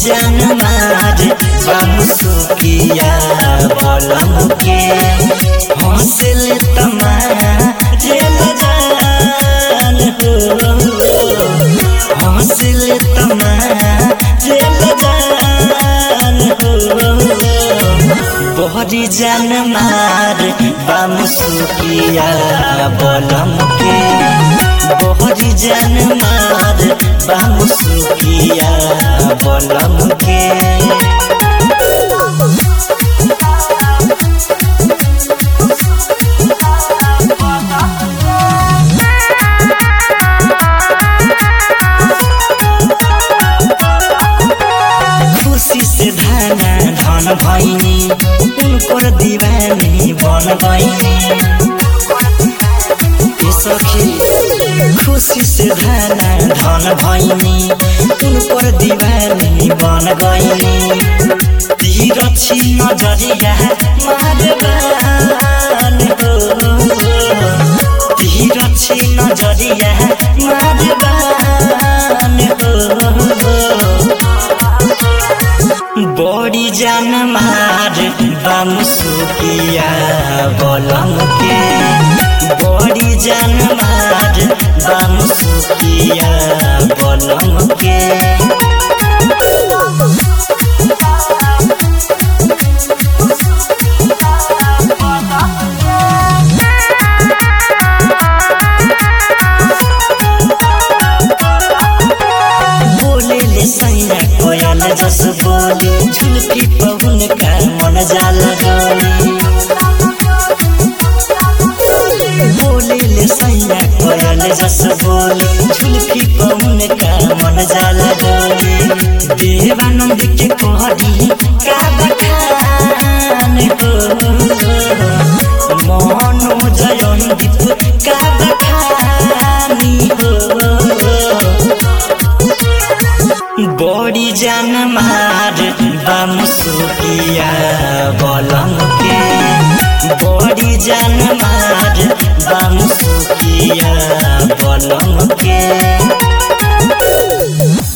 जान मार बामुसुकिया बलम के हौसल तमारे जान हो हौसल तमारे जान हो बहरी जान मार बामुसुकिया बलम के बहरी जान मार बामुसुकिया बलम के खुशी से धाना धन भैनी उनकर दीवानी बन गईनी ए सखी खुशी से धाना धन भैनी उनकर दीवानी बन गईनी तीरछी नजरिया मारबान हो तीरछी नजरिया मारबान हो बड़ी जान मार बामुसुकिया बलम के बड़ी जान मार बामुसुकिया बलम के बोले ले सैया कोयल जस बोले झुलकी पवन का मन जाला डोले बोले ले सैया कोयल जस बोले झुलकी पवन का मन जाला डोले देवानंद के कोहरी का बखान हो मनो जयंदीप का बखानी हो बड़ी जान मार बामुसुकिया बलम के बड़ी जान मार बामुसुकिया बलम के